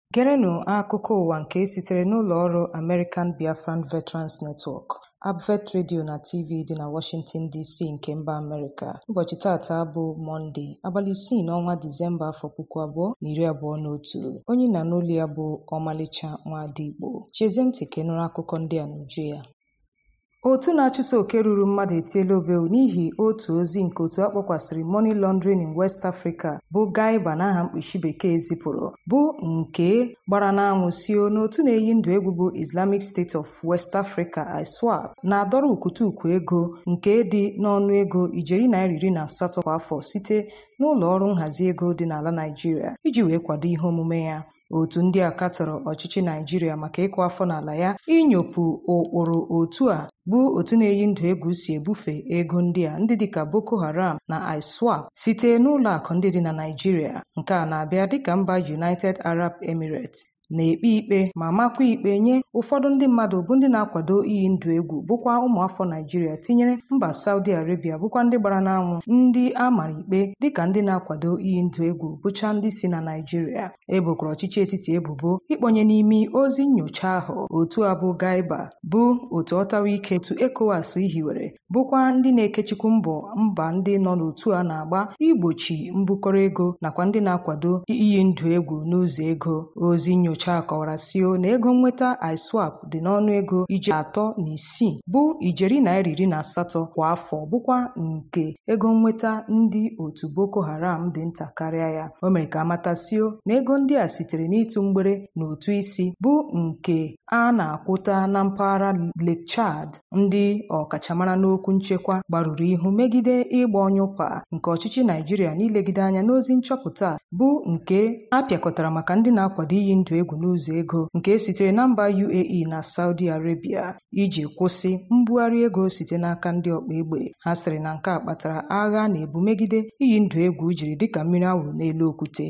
Gerenụ akụkọ ụwa nke sitere n'ụlọ ọrụ American Biafran Veterans Network, ABVET Radio na TV dị na Washington DC nke mba Amerịka. Ụbọchị tata bụ Mọnde, abalị isii n'ọnwa Disemba afọ puku abụọ na iri abụọ na otu. Onye na n'olu ya bụ Ọmalịcha Nwadigbo. Chezie ntị ka ị nụrụ akụkọ ndị a n'uju ya. Otu na-achụso oke ruru mmadụ etiela obelu n'ihi otu ozi nke otu akpọkwasịrị Money Laundering in West Africa bụ GAIBA n'aha mkpuchi bekee zipụrụ bụ nke gbara n'anwụ sio n'otu na-eyi ndụ egwu bụ Islamic State of West Africa ISWAP na-adọrọ ukwutukwu ego nke dị n'ọnụ ego ijeri naira iri na asatọ kwa afọ site n'ụlọ ọrụ nhazi ego dị n'ala Naịjirịa iji wee kwado ihe omume ya. Otu ndị a katọrọ ọchịchị Naịjirịa maka ịkụ afọ n'ala ya inyopụ ụkpụrụ otu a bụ otu na-eyi ndụ egwu si ebufe ego ndị a ndị dịka Boko Haram na ISWAP site n'ụlọ akụ ndị dị na Naịjirịa. Nke a na-abịa dịka mba United Arab Emirates na-ekpe ikpe ma makwa ikpe nye ụfọdụ ndị mmadụ bụ ndị na-akwado iyi ndụ egwu bụkwa ụmụafọ Naịjirịa tinyere mba Saudi Arabia bụkwa ndị gbara n'anwụ ndị a mara ikpe dịka ndị na-akwado iyi ndụ egwu bụcha ndị si na Naịjirịa. Ebokwara ọchịchị etiti ebubo ịkpọnye n'imi ozi nnyocha ahụ otu a bụ GAIBA bụ otu ọtawa ike otu ECOWAS hiwere bụkwa ndị na-ekechikwu mbọ mba ndị nọ n'otu a na-agba igbochi mbukọrọ ego nakwa ndị na-akwado iyi ndụ egwu n'ụzọ ego ozi nnyocha a kọwara sio na ego nnweta ISWAP dị n'ọnụ ego ijeri atọ na isii bụ ijeri naira iri na asatọ kwa afọ bụkwa nke ego nnweta ndị otu Boko Haram dị nta karịa ya o mere ka amatasio na ego ndị a sitere n'ịtụ mgbere na ụtụ isi bụ nke a na-akwụta na mpaghara Lake Chad ndị ọkachamara n'okwu nchekwa gbarụrụ ihu megide ịgba ọnyụkwa nke ọchịchị Naịjirịa n'ilegide anya n'ozi nchọpụta bụ nke a pịakọtara maka ndị na-akwado iyi ndụ egwu n'ụzọ ego nke sitere na mba UAE na Saudi Arabia iji kwụsị mbugharị ego site n'aka ndị ọkpa egbe ha sịrị na nke a kpatara agha na-ebu megide iyi ndụ egwu jiri dịka mmiri awụrụ n'elu okwute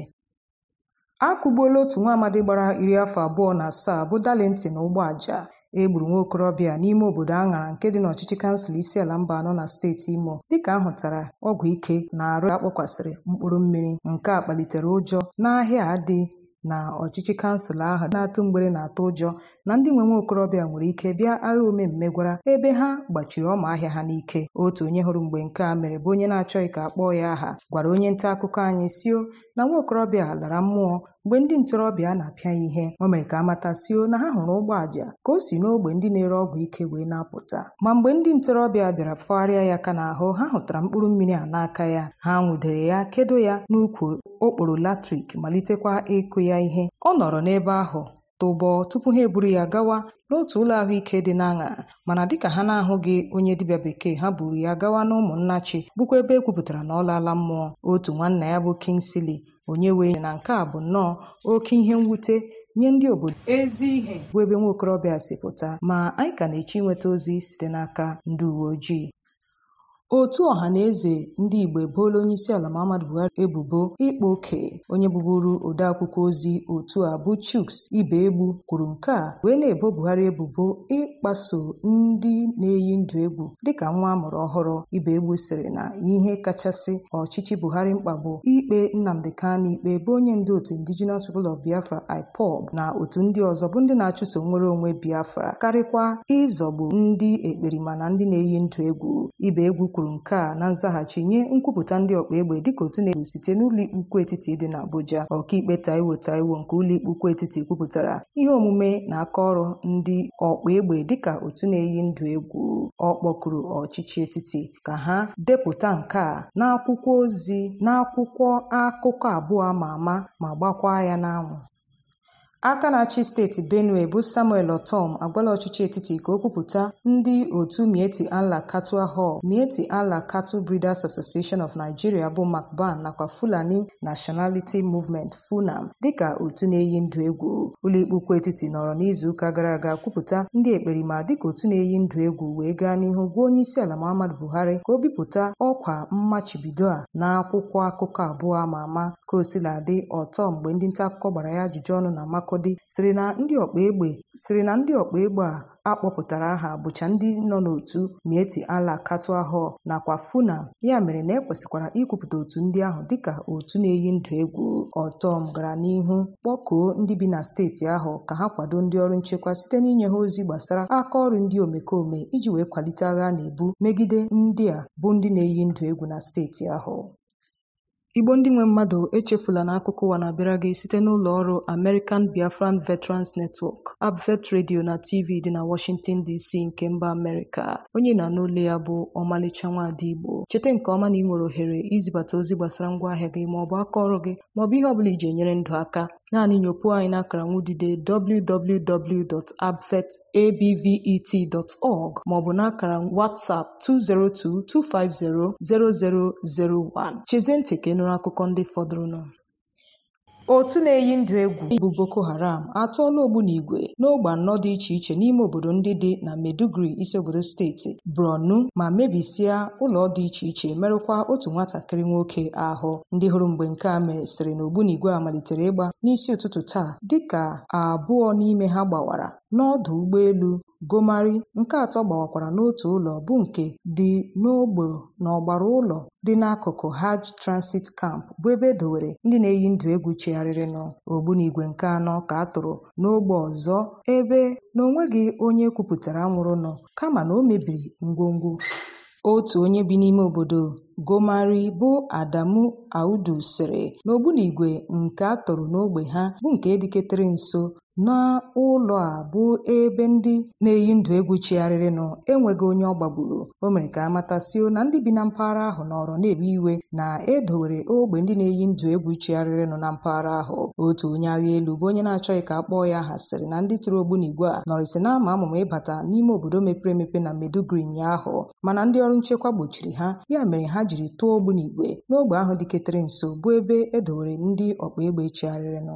a kụgbuola otu nwa amadi gbara iri afọ abụọ na asaa bụ Darlington Ụgbọaja e gburu nwa okorobịa n'ime obodo Aṅara nke dị n'ọchịchị kansụl isi ala mba anọ na steeti Imo dịka ahụtara ọgwụ ike na arụ akpọkwasịrị mkpụrụ mmiri nke a kpalitere ụjọ n'ahịa dị na ọchịchị kansụl ahụ na-atụ mgbere na-atụ ụjọ na ndị nwe nwa okorobịa nwere ike bịa agha omemme gwara ebe ha gbachiri ọma ahịa ha n'ike otu onye hụrụ mgbe nke a mere bụ onye na-achọghị ka a kpọọ ya aha gwara onye nta akụkọ anyị sio na nwa okorobịa lara mmụọ mgbe ndị ntorobịa na-apịa ya ihe o mere ka amata sio na ha hụrụ ụgbọaja ka o si n'ogbe ndị na-ere ọgwụ ike wee na-apụta ma mgbe ndị ntorobịa bịara fọgharịa ya ka n'ahụ ha hụtara mkpụrụ mmiri a n'aka ya ha nwụdere ya kedo ya n'ukwu okporo latrik malitekwa ịkụ ya ihe ọ nọrọ n'ebe ahụ tụbọ tupu ha eburu ya gawa n'otu ụlọ ahụike dị n'Aṅara mana dịka ha na-ahụghị onye dibịa bekee ha buru ya gawa n'ụmụnnachi bụkwa ebe e kwupụtara na ọ laala mmụọ otu nwanna ya bụ Kingsley onye wee na nke a bụ nnọọ oke ihe mwute nye ndị obodo ezi ihe bụ ebe nwa okorobịa si pụta ma anyị ka na-eche inweta ozi site n'aka ndị uwe ojii otu ọha na eze ndị Igbo ebola onye isi ala Muhammadu Buhari ebubo ịkpa oke onye bụburu odeakwụkwọ ozi otu a bụ Chuks Ibegbu kwuru nke a wee na-ebo Buhari ebubo ịkpaso ndị na-eyi ndụ egwu dịka nwa amụrụ ọhụrụ Ibegbu sịrị na ihe kachasị ọchịchị Buhari mkpa bụ ikpe Nnamdi Kanu ikpe bụ onye ndu otu Indigenous People of Biafra IPOB na otu ndị ọzọ bụ ndị na-achụso nwere onwe Biafra karịkwa ịzọgbu ndị ekperima na ndị na-eyi ndụ egwu Ibegbu kwuru nke a na nzaghachi nye nkwupụta ndị ọkpa egbe dịka otu na-egbu site n'ụlọikpe ukwu etiti dị n'Abuja ọkaikpe Taiwo Taiwo nke ụlọikpe ukwu etiti kwupụtara ihe omume na aka ọrụ ndị ọkpa egbe dịka otu na-eyi ndụ egwu ọ kpọkuru ọchịchị etiti ka ha depụta nke a n'akwụkwọ ozi n'akwụkwọ akụkọ abụọ ama ama ma gbakwa ya n'anwụ aka na-achị steeti benue bụ samuel otom agwala ọchịchị etiti ka o kwupụta ndị otu mieti allah cattle hall mieti allah cattle breeders association of nigeria bụ macban nakwa fulani nationality movement funam dịka otu na-eyi ndụ egwu ụlọikpe ukwu etiti nọrọ n'izuụka gara aga kwupụta ndị ekperima dịka otu na-eyi ndụ egwu wee gaa n'ihu gwa onye isi ala muhammadu buhari ka o bipụta ọkwa mmachibido a n'akwụkwọ akụkọ abụọ ama ama ka o sila dị ọtọ mgbe ndị nta akụkọ gbara ya ajụjụ ọnụ na mako Makọdị sịrị na ndị ọkpa egbe sịrị na ndị ọkpa egbe a akpọpụtara aha bụcha ndị nọ n'otu Mieti Allah Katwa nakwa Funab ya mere na ekwesịkwara ikwupụta otu ndị ahụ dịka otu na-eyi ndụ egwu ọtọm gara n'ihu kpọkuo ndị bi na steeti ahụ ka ha kwado ndị ọrụ nchekwa site n'inye ha ozi gbasara aka ọrụ ndị omekome iji wee kwalite agha na-ebu megide ndị a bụ ndị na-eyi ndụ egwu na steeti ahụ Igbo ndị nwe mmadụ echefula na akụkọ ụwa na-abịara gị site n'ụlọ ọrụ American Biafran Veterans Network Abvet Radio na TV dị na Washington DC nke mba Amerịka onye na-anụ olu ya bụ ọmalịcha nwaada Igbo cheta nke ọma na ị nwere ohere izibata ozi gbasara ngwaahịa gị maọbụ aka ọrụ gị maọbụ ihe ọbụla iji enyere ndụ aka naanị nyopuo anyị n'akara nwudide www.abvet.org maọbụ n'akara WhatsApp 202-250-0001 chezie ntị ka ị nụrụ akụkọ ndị fọdụrụnụ otu na-eyi ndụ egwu bụ Boko Haram atụọla ogbunigwe n'ogbe anọ dị iche iche n'ime obodo ndị dị na Maiduguri isi obodo steeti Borno ma mebisia ụlọ dị iche iche merụkwa otu nwatakịrị nwoke ahụ ndị hụrụ mgbe nke a mere sịrị na ogbunigwe a malitere ịgba n'isi ụtụtụ taa dịka abụọ n'ime ha gbawara n'ọdụ ụgbọelu Gomari nke atọ gbawakwara n'otu ụlọ bụ nke dị n'ogbe n'ọgbara ụlọ dị n'akụkụ Hajj Transit Camp bụ ebe edowere ndị na-eyi ndụ egwu chegharịrịnụ ogbunigwe nke anọ ka a tụrụ n'ogbe ọzọ ebe na onweghị onye kwupụtara nwụrụnụ kama na o mebiri ngwongwo otu onye bi n'ime obodo Gomari bụ Adamu Audu sịrị na ogbunigwe nke a tụrụ n'ogbe ha bụ nke dịketere nso n'ụlọ a bụ ebe ndị na-eyi ndụ egwu chigharịrịnụ enweghị onye ọ gbagburu o mere ka amatasio na ndị bi na mpaghara ahụ nọrọ na-ewe iwe na edowere ogbe ndị na-eyi ndụ egwu chigharịrịnụ na mpaghara ahụ otu onye agha elu bụ onye na-achọghị ka a kpọọ ya aha sịrị na ndị tụrụ ogbunigwe a nọrịsị na ama amụma ịbata n'ime obodo mepere emepe na Maiduguri ụnyaahụ mana ndị ọrụ nchekwa gbochiri ha ya mere ha jiri tụọ ogbunigwe n'ogbe ahụ dịketere nso bụ ebe edowere ndị ọkpa egbe chigharịrịnụ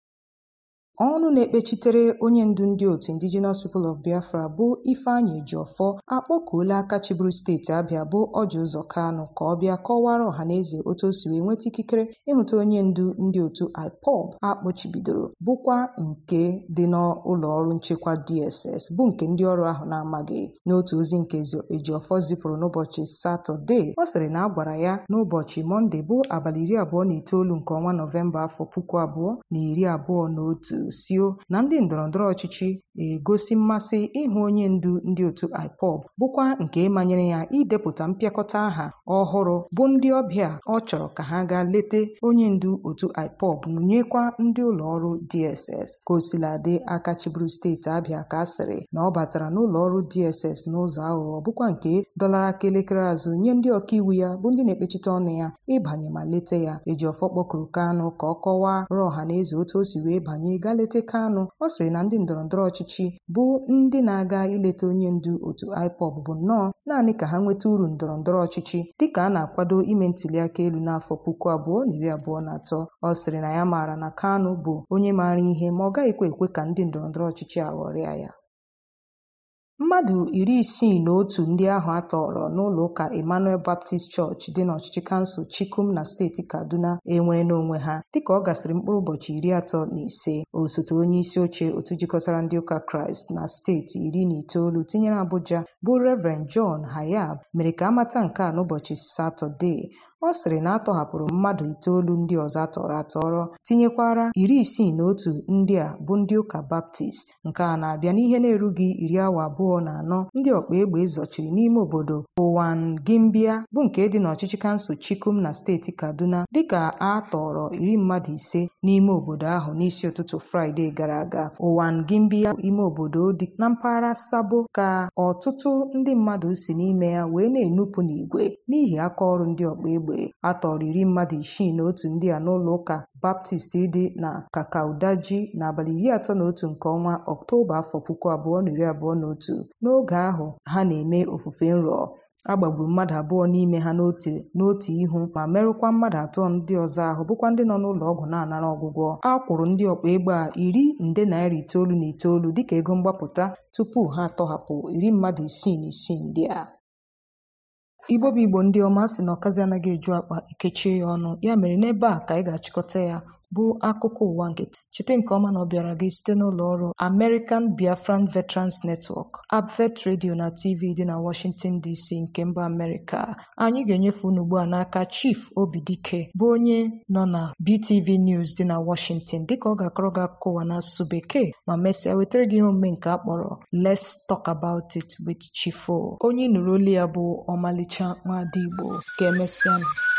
ọnụ na-ekpechitere onye ndu ndị otu Indigenous People of Biafra bụ Ifeanyi Ejiofor akpọkuola aka chịbụrụ steeti Abịa bụ Ọji Ụzọ Kanụ ka ọ bịa kọwara ọhaneze otu o si wee nweta ikikere ịhụta onye ndu ndị otu IPOB akpọchibidoro bụkwa nke dị n'ụlọ ọrụ nchekwa DSS bụ nke ndị ọrụ ahụ na-amaghị n'otu ozi nke Ejiofor zipụrụ n'ụbọchị Satọde ọ sịrị na a gwara ya n'ụbọchị Mọnde bụ abalị iri abụọ na itoolu nke ọnwa Nọvemba afọ puku abụọ na iri abụọ na otu sio na ndị ndọrọndọrọ ọchịchị egosi mmasị ịhụ onye ndu ndị otu IPOB bụkwa nke manyere ya idepụta mpịakọta aha ọhụrụ bụ ndị ọbịa ọ chọrọ ka ha gaa lete onye ndu otu IPOB nụnyekwa ndị ụlọ ọrụ DSS ka o siladị aka chịbụrụ steeti Abịa ka a sịrị na ọ batara n'ụlọ ọrụ DSS n'ụzọ aghụghọ bụkwa nke dọlara aka elekere azụ nye ndị ọkaiwu ya bụ ndị na-ekpechite ọnụ ya ịbanye ma lete ya Ejiofor kpọkuru Kanụ ka ọ kọwara ọha na eze otu o si wee banye gaa lete Kanụ ọ sịrị na ndị ndọrọndọrọ ọchịchị bụ ndị na-aga ileta onye ndu otu IPOB bụ nnọọ naanị ka ha nweta uru ndọrọndọrọ ọchịchị dịka a na-akwado ime ntụliaka elu n'afọ puku abụọ na iri abụọ na atọ ọ sịrị na ya maara na Kanụ bụ onye maara ihe ma ọ gaghịkwa ekwe ka ndị ndọrọndọrọ ọchịchị aghọrịa ya mmadụ iri isii na otu ndị ahụ a tọrọ n'ụlọ ụka Emmanuel Baptist Church dị n'ọchịchị kansụl Chikum na steeti Kaduna enwere n'onwe ha dịka ọ gasịrị mkpụrụ ụbọchị iri atọ na ise osote onye isi oche otu jikọtara ndị ụka Kraịst na steeti iri na itoolu tinyere Abuja bụ Reverend John Hayab mere ka amata nke a n'ụbọchị Satọde ọ sịrị na atọhapụrụ mmadụ itoolu ndị ọzọ atọrọ atọrọ tinyekwara iri isii na otu ndị a bụ ndị ụka Baptist nke a na-abịa n'ihe na-erughị iri awa abụọ na anọ ndị ọkpa egbe zọchiri n'ime obodo Owan Gimbia bụ nke dị n'ọchịchị kansụl Chikum na steeti Kaduna dịka a tọrọ iri mmadụ ise n'ime obodo ahụ n'isi ụtụtụ Fraịde gara aga Owan Gimbia ime obodo dị na mpaghara Sabo ka ọtụtụ ndị mmadụ si n'ime ya wee na-enupụ n'igwe n'ihi aka ọrụ ndị ọkpa egbe a tọrọ iri mmadụ isii na otu ndị a n'ụlọ ụka Baptist dị na Kakaudaji n'abalị iri atọ na otu nke ọnwa Ọktoba afọ puku abụọ na iri abụọ na otu n'oge ahụ ha na-eme ofufe nrọ a gbagburu mmadụ abụọ n'ime ha n'otu n'otu ihu ma merụkwa mmadụ atọ ndị ọzọ ahụ bụkwa ndị nọ n'ụlọ ọgwụ na-anara ọgwụgwọ a kwụrụ ndị ọkpa egbe a iri nde naira itoolu na itoolu dịka ego mgbapụta tupu ha atọhapụ iri mmadụ isii na isii ndị a igbo bụ igbo ndị ọma sị na ọkazi anaghị eju akpa ekechie ya ọnụ ya mere n'ebe a ka anyị ga-achịkọta ya bụ akụkọ ụwa nke cheta nke ọma na ọ bịara gị site n'ụlọ ọrụ American Biafran Veterans Network Abvet Radio na TV dị na Washington DC nke mba Amerịka anyị ga-enyefe unu ugbu a n'aka Chief Obidike bụ onye nọ na BTV News dị na Washington dịka ọ ga-akọrọ gị akụkọ ụwa n'asụsụ bekee ma mesịa wetara gị ihe omume nke a kpọrọ Let's Talk About It with Chifo onye ị nụrụ olu ya bụ ọmalịcha nwaada Igbo ka emesịa